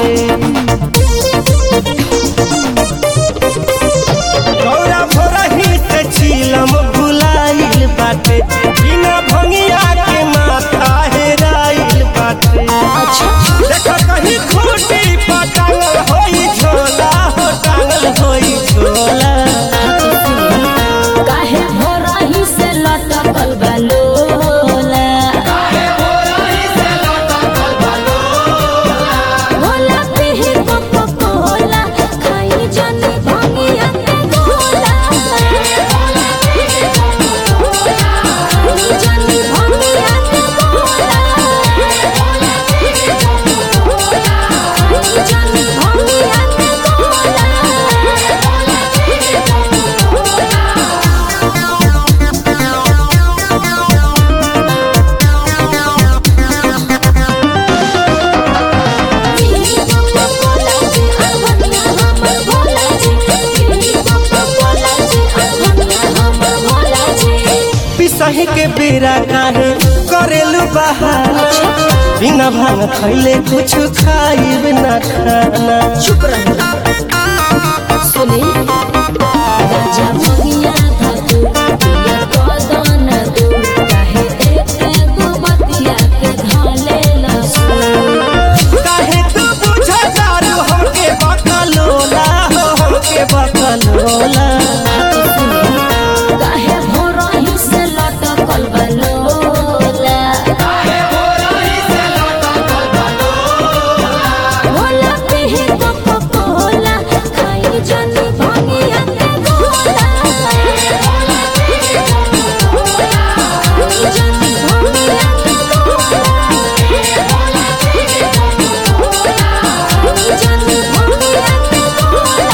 गौरा भोरही से छीलम भुलाइल बाटे बिना भंगिया के माथा हेराइल बाटे देख कहीं खूटी पटांगल होई झोला हो टांगल होई झोला काहे भोरही से लटकल बलोला भोला पिही कोको कोला खाई जानी भंगिया के गोला खाई जानी भंगिया के गोला खाई जानी भंगिया के पिसही के बेरा काहे करेलू बहाना बिना भांग खैले कुछ खाइब ना खाना चुप रहो सुनी राजा भगिया धातु पिया कदन दू काहे एक एगो बतिया के धाले लसू काहे तू बुझा दारू हमके बकलोला हो हमके बकलोला काहे भोरही से लटकल बलोला भोला पिही कोको कोला खाई जानी भंगिया के गोला खाई जानी भंगिया के गोला खाई जानी भंगिया के गोला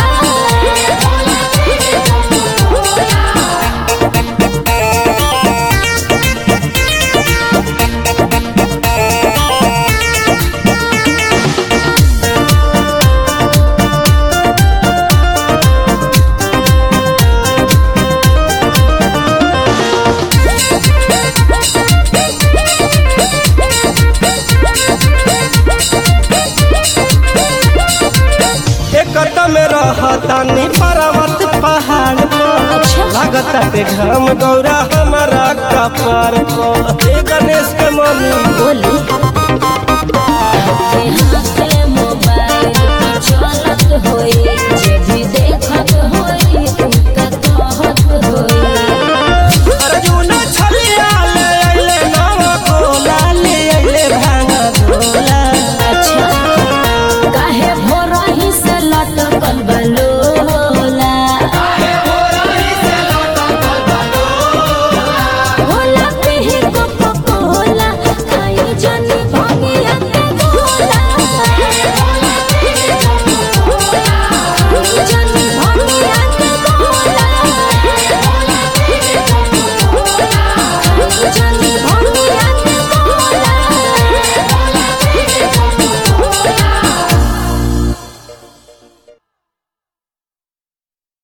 एक में रहतानी पर्वत पहाड़ पर अच्छा। लागता पे घाम गौरा हमारा कपार पर ए गणेश के मम्मी बोली